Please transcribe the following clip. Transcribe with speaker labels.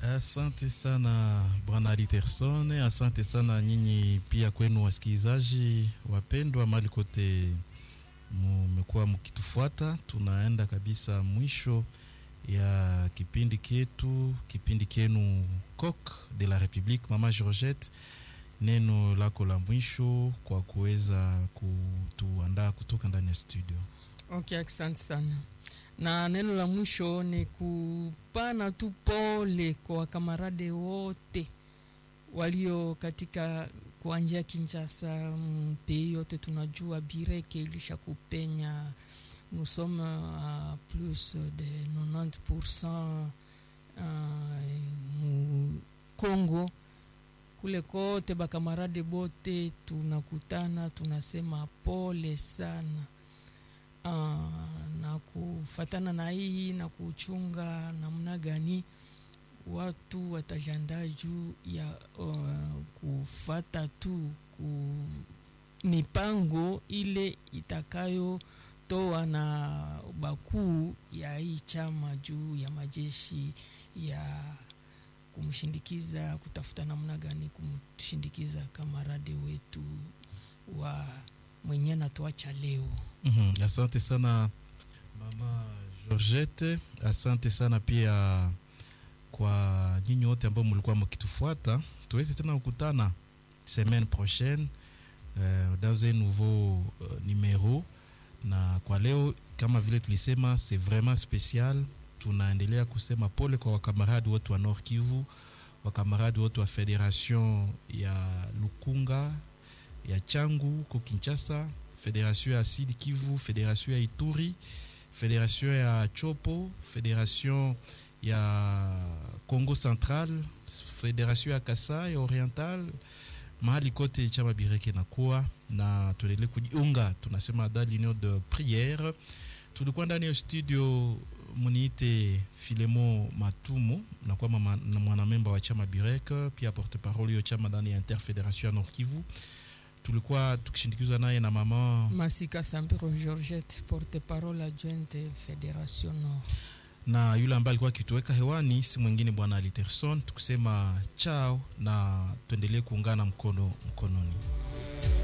Speaker 1: Asante sana bwana Aliterson, asante sana nyinyi pia kwenu wasikilizaji wapendwa, mali kote mmekuwa mkitufuata. Tunaenda kabisa mwisho ya kipindi ketu, kipindi kenu Coq de la Republique. Mama Georgette, neno lako la mwisho kwa kuweza kutuandaa kutoka ndani ya studio.
Speaker 2: Okay, asante sana na neno la mwisho ni kupana tu pole kwa wakamarade wote walio katika kuanjia Kinshasa, mpei yote tunajua bireke ilisha kupenya. Nous sommes à plus de 90% mu Congo kule kote, bakamarade bote tunakutana, tunasema pole sana. Uh, na kufatana na hii na kuchunga namna gani watu watajandaa juu ya uh, kufata tu ku mipango ile itakayotoa na bakuu ya hii chama juu ya majeshi ya kumshindikiza, kutafuta namna gani kumshindikiza kamarade wetu wa mwenye natuacha leo.
Speaker 1: Mm -hmm. Asante sana mama Georgette, asante sana pia kwa nyinyi wote ambao mlikuwa mkitufuata. Tuweze tena kukutana semaine prochaine euh, dans un nouveau euh, numéro. Na kwa leo kama vile tulisema, c'est vraiment spécial. Tunaendelea kusema pole kwa wakamaradi wote wa Nord Kivu, wakamaradi wote wa Federation ya Lukunga ya Changu huko Kinshasa, Federation ya Sud Kivu, Federation ya Ituri, Federation ya Chopo, Federation ya Congo Central, Federation ya Kasai Oriental, mahali kote chama bireke nakuwa na tuendelee kujiunga, tunasema da l'union de prière. Tulikuwa ndani ya studio, muniite Filemo Matumu, nakuwa mwanamemba wa chama bireke, pia porte parole yo chama ndani ya Interfederation ya Nord Kivu tulikuwa tukishindikizwa naye na mama
Speaker 2: Masika Sambiro Georgette, porte parole adjointe Federation Nord,
Speaker 1: na yule ambaye alikuwa akituweka hewani si mwingine bwana Aliterson, tukusema chao na tuendelee kuungana mkono mkononi.